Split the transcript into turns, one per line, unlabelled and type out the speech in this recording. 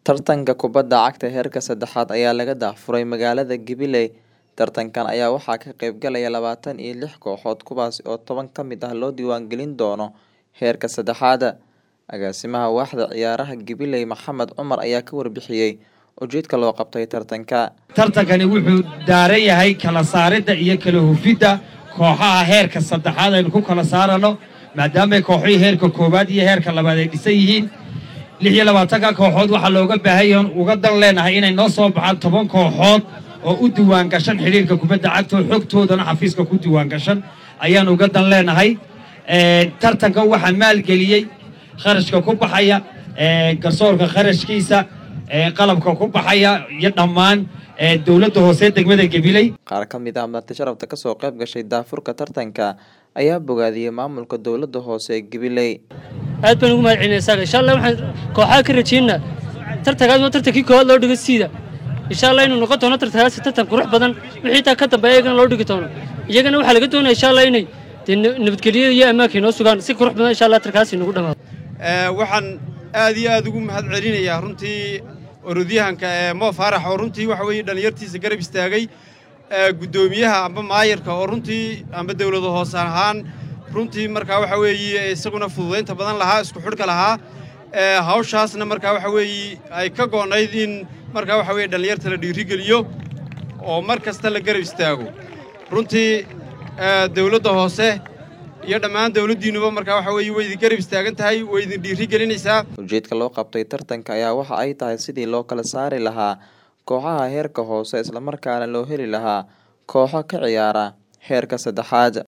Tartanka kubadda cagta heerka saddexaad ayaa laga daahfuray magaalada Jubilee. Tartankan ayaa waxaa ka qayb galaya labatan iyo lix kooxood kuwaas oo toban ka mid ah loo diiwaangelin doono heerka saddexaad. Agaasimaha waaxda ciyaaraha Jubilee Maxamed Cumar ayaa ka warbixiyay ujeedka loo qabtay tartanka.
tartankani wuxuu daaran yahay kala saaridda iyo kala hufidda kooxaha heerka saddexaad aynu ku kala saarano maadaama kooxihii heerka koowaad iyo heerka labaad ay dhisan yihiin lix iyo labaatanka kooxood waxaa looga baahan yahay uga dan leenahay inay noo soo baxaan toban kooxood oo u diiwaan gashan xidhiirka kubadda cagta oo xogtoodana xafiiska ku diiwaan gashan ayaan uga dan leenahay tartankan waxaa maalgeliyey kharashka ku baxaya garsoorka kharashkiisa qalabka ku baxaya iyo dhammaan dowladda hoose degmada gabiley
Qaar ka mid ah marti sharafta kasoo qayb gashay daafurka tartanka ayaa bogaadiyey maamulka dowladda hoose ee Jubilee.
aad baan ugu mahad celinay isaga insha allah waxaan kooxaha ka rajaynaa tartankaas waa tartankii koowaad loo dhigo siida insha allah inuu noqon doono tartankaasi tartan qurux badan wixii taa ka dambeeya iyagana loo dhigi doono iyagana waxaa laga doonaya insha allah inay dee nabadgelyada iyo ammaanka inoo sugaan si qurux badan insha allah tarkaasi nagu dhamaado
waxaan aad iyo aad ugu mahad celinayaa runtii orodyahanka ee mo faarax oo runtii waxa weeye dhallinyartiisa garab istaagay guddoomiyaha amba maayarka oo runtii amba dawlada hoose ahaan runtii markaa waxa weeye isaguna fududaynta badan lahaa isku xidhka lahaa hawshaasna markaa waxa weeye ay ka go'nayd in markaa waxa weye dhallinyarta la dhiirigeliyo oo mar kasta la garab istaago runtii dawladda hoose iyo dhammaan dawladdiinnuba markaa waxa weeye way idin garab istaagan tahay way idin dhiirigelinaysaa
Ujeedka loo qabtay tartanka ayaa waxa ay tahay sidii loo kala saari lahaa kooxaha heerka hoose isla markaana loo heli lahaa kooxo ka ciyaara heerka saddexaad.